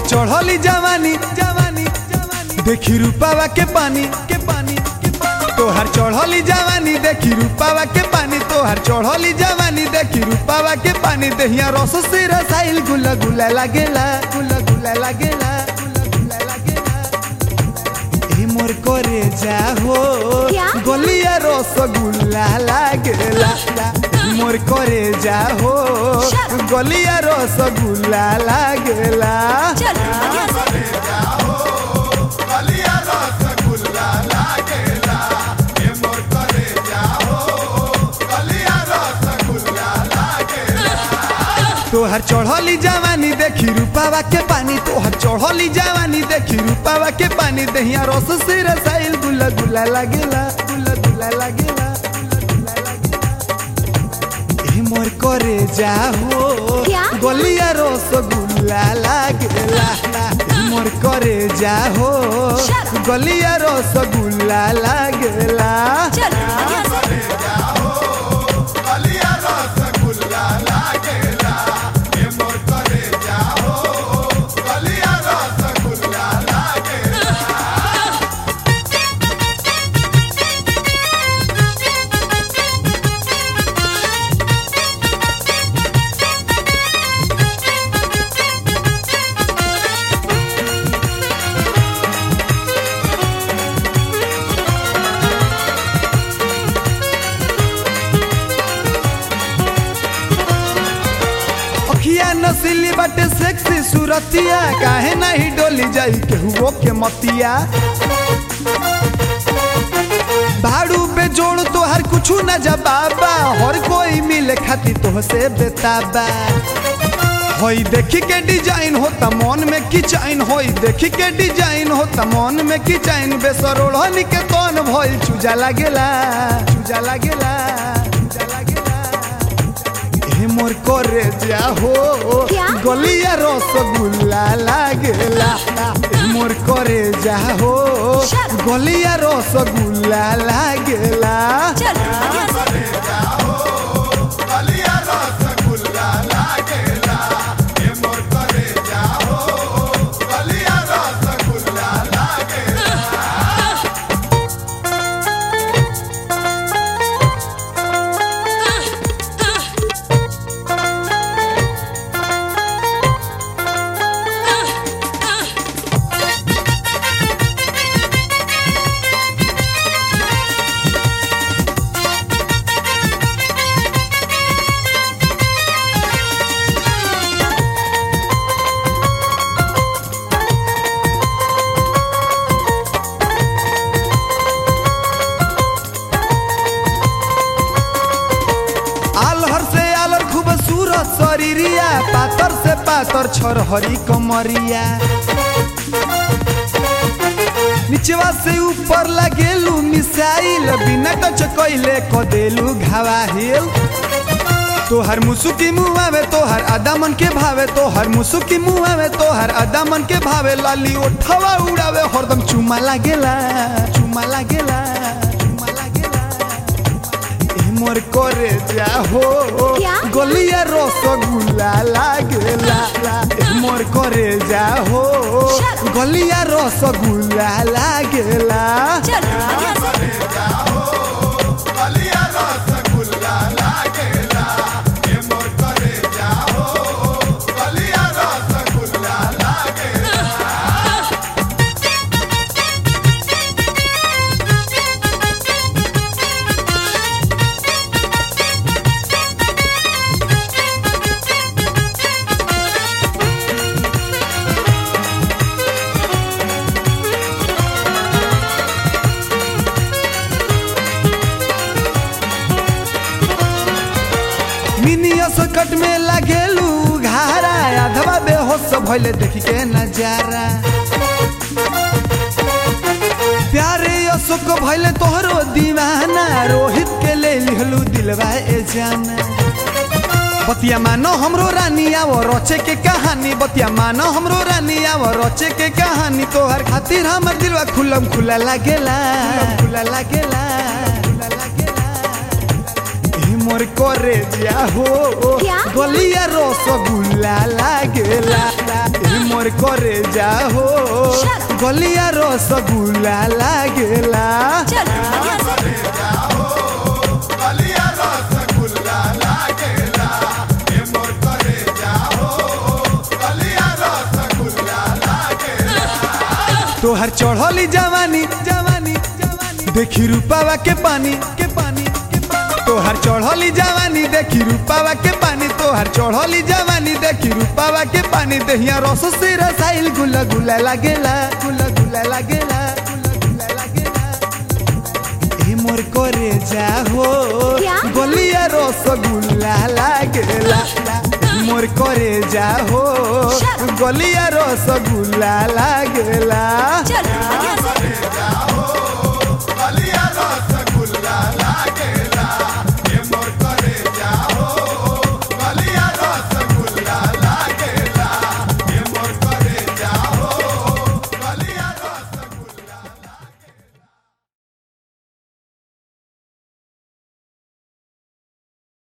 चढ़ली जवानी जवानी जवानी देखी रूपावा के पानी के पानी के पानी तोहर चढ़ली जवानी देखी रूपावा के पानी तोहर चढ़ली जवानी देखी रूपावा के पानी देहिया रस से रसाइल गुला गुला लागेला गुला गुला लागेला गुला गुला लागेला ए मोर करे जा हो क्या? गलिया रसगुल्ला लागेला मोर करे जा हो Shut up. गलिया रसगुल्ला लागेला चल बढ़िया से तोहर चढ़ली जवानी देखी रूपावा के पानी तोहर चढ़ली जवानी देखी रूपावा के पानी दहिया रस से रसाइल गुला गुला लागेला गुला गुला लागेला गुला गुला लागेला ए मोर करे जा हो क्या? गलिया रसगुल्ला लागेला ए मोर करे जा हो Shut up. गलिया रसगुल्ला लागेला चल बढ़िया से अखिया नसीली बाटे सेक्सी सूरतिया काहे नहीं डोली जाई केहुओ के मतिया भाड़ू पे जोड़ तो हर कुछ न जबाबा हर कोई मिले खाती तो से बेताबा होई देखी के डिजाइन होता मन में किचाइन होई देखी के डिजाइन होता मन में किचाइन बेसरोड़नी के तोन भइल चूजा लागेला चूजा लागेला चूजा लागेला ए मोर करे जा हो क्या? गलिया रसगुल्ला लागेला ए मोर करे जा हो Shut up. गलिया रसगुल्ला लागेला चल बढ़िया से आलहर से आलर खूब सूरत शरीरिया पातर से पातर छरहरी कमरिया निचवा से ऊपर लगेलू मिसाइल बिना टच कैले कदेलू घावाहिल तोहर मुसुकी मुआ में तोहर अदामन के भावे तोहर मुसुकी मुआ में तोहर अदामन के भावे लाली ओठवा उड़ावे हरदम चुमा लागेला चुमा लागेला चुमा लागेला ए मोर करे जा हो क्या? गलिया रसगुल्ला लागेला ए मोर करे जा हो Shut up. गलिया रसगुल्ला लागेला चल बढ़िया से मिनिया सकट में लगेलू घारा अधवा बेहोश भइले देखी के नजारा प्यारे अशोक भइले तोहरो दीवाना रोहित के ले लिहलू दिलवा ए जाना बतिया मानो हमरो रानी आवो रचे के कहानी बतिया मानो हमरो रानी आवो रचे के कहानी तोहर खातिर हमर दिलवा खुलम खुला लागेला खुला लागेला खुला लागेला ए मोर मोर करे जा हो क्या? गलिया रसगुल्ला लागेला ए मोर करे जा हो Shut up. गलिया रसगुल्ला लागेला चल यहाँ से तोहर चढ़ली जवानी जवानी जवानी देखी रूपावा के पानी के पानी के पानी तोहर चढ़ली जवानी देखी रूपावा के पानी तोहर चढ़ली जवानी देखी रूपावा के पानी दहिया रस से रसाइल गुला गुला लागेला गुला गुला लागेला गुला गुला लागेला ए मोर करे जा हो क्या? गलिया रसगुल्ला लागेला ए मोर करे जा हो Shut up. गलिया रसगुल्ला लागेला चल यहाँ से